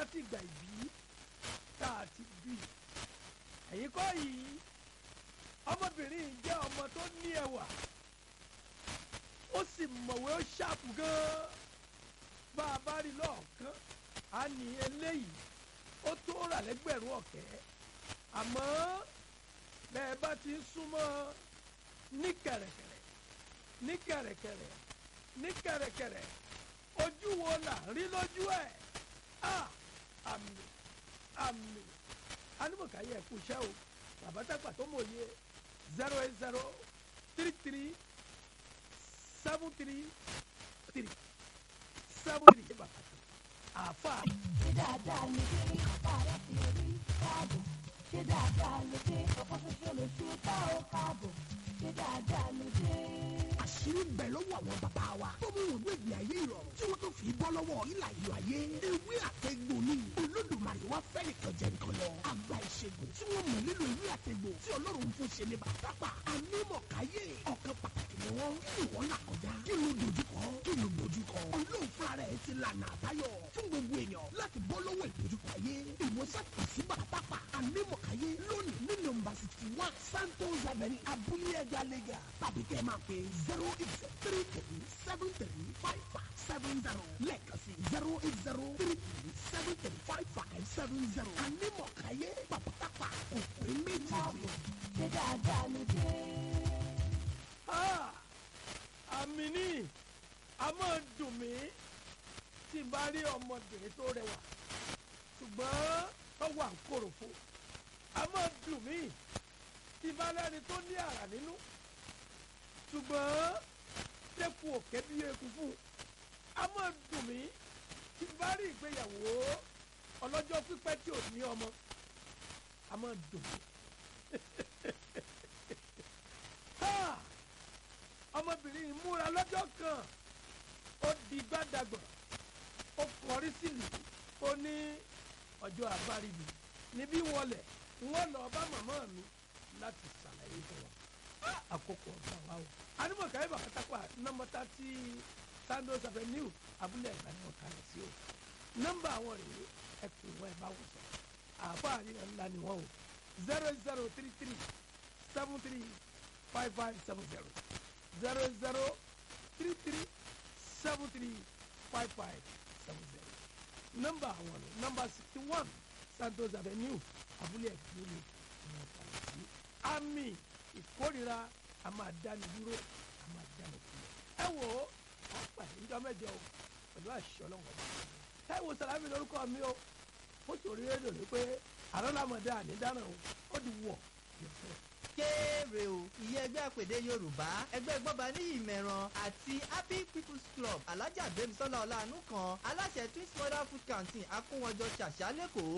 láti ìgbà ìbí tá a ti bí ẹ̀yin kọ́ yìí ọmọbìnrin yìí jẹ́ ọmọ tó ní ẹwà ó sì mọ̀wé ó ṣàpù gan-an bá a bá rí lọ́ọ̀kan á ní eléyìí ó tó rà lẹ́gbẹ̀rún ọ̀kẹ́ àmọ́ bẹ́ẹ̀ bá ti ń súnmọ́ ní kẹ̀rẹ̀kẹ̀rẹ̀ ní kẹ̀rẹ̀kẹ̀rẹ̀ ní kẹ̀rẹ̀kẹ̀rẹ̀ ojú wo là ń rí lójú ẹ̀ á àmì àmì anamọ̀káyé ẹ̀kú iṣẹ́ o bàbá tàgbà tó mọ̀ yé zero eight zero three three seven three three seven three bàbá tó àfa. ṣé dáadáa ló dé bàrà sí orí káàbọ̀ ṣé dáadáa ló dé ọkọ̀ ṣoṣo ló ṣe tá ò káàbọ̀ ṣé dáadáa ló dé. àṣírí ń bẹ lọ́wọ́ àwọn bàbá wa tó mú wọn gbègbè ayé ìrọ̀rùn tí wọ́n tó fi bọ́ lọ́wọ́ ìlà ìlú ayé ewé àtẹ̀gbò ni olódùmarè wá fẹ́ nìkan jẹ nǹkan lọ àgbà ìṣègùn tí wọ́n mọ̀ nílò ewé àtẹ̀gbò tí ọlọ́run fún ṣe ní bàtàpà anímọ̀káyé ọ̀kan pàtàkì ni wọ́n kí ni wọ́n là kọjá kí ló dojúkọ kí ló dojúkọ ọlọ́run fúnra rẹ̀ ti lànà àbáyọ fún gbogbo èèyàn láti bọ́ lọ́wọ́ ìdojúkọ ayé ìwòsàn kò sí bàtàpà anímọ̀káyé lónìí ní nọ́mbà sixty one santos avenue abúlé ẹja lẹ́gà tàbí kẹ́ ẹ máa pè zero eight three three seven three five five seven zero lẹ́ẹ̀kan sí zero eight zero three three seven three five five seven zero anímọ̀káyé pàpàtàpà òpè méjì ṣé dáadáa ló dé. Ah, àmì ní a máa dùn mí tí n bá rí ọmọbìnrin tó rẹwà ṣùgbọ́n tó wà ń kòròfo a máa dùn mí tí n bá lẹ́ni tó ní àrà nínú ṣùgbọ́n tẹ́kù òkè bí eku fún un a máa dùn mí tí n bá rí ìgbéyàwó ọlọ́jọ́ pípẹ́ tí ò ní ọmọ a máa dùn mí. Ha! ọmọbìnrin yìí múra lọ́jọ́ kan ó di gbádàgbọ̀n ó kọrí sílùú ó ní ọjọ́ àbáríbi níbí wọlé wọ́n lọ bá màmá mi láti ṣàlàyé fún wọn Ah! àkókò ọ̀gá wa o anímọ̀káyé bàkátàpá nọ́mbà tí sandos avenue abúlé ẹ̀gbá ni wọ́n kalẹ̀ sí o nọ́mbà àwọn rèé ẹ pè wọ́n ẹ bá wọ́n sọ àáfàá àríyàn ńlá ni wọ́n o zero zero three three seven three five five seven zero zero zero three three seven three five five seven zero nọ́mbà àwọn rẹ̀ nọ́mbà sixty one santos avenue abúlé ẹ̀kúnlẹ̀ ní ọ̀pàlẹ̀ sí àmì ìkórira a máa dáni dúró a máa dáni kúlẹ̀ ẹ wò ó a pàdé níjọ́ mẹ́jọ o pẹ̀lú àṣẹ ọlọ́wọ́ bá ẹ wò sàlámì lórúkọ mi o ó sòrí rédíò ní pé àrọ́lámọ̀dé ànídáràn o ó di wọ̀ yẹ̀fẹ́ kéré o ìyẹn ẹgbẹ́ àpèdè yorùbá ẹgbẹ́ gbọ́ba ní ìmẹ̀ràn àti happy people's club alájà gbémisọ́lá ọ̀làánú kan aláṣẹ twins mother food canteen akówọjọ ṣàṣà lẹ́kọ̀ọ́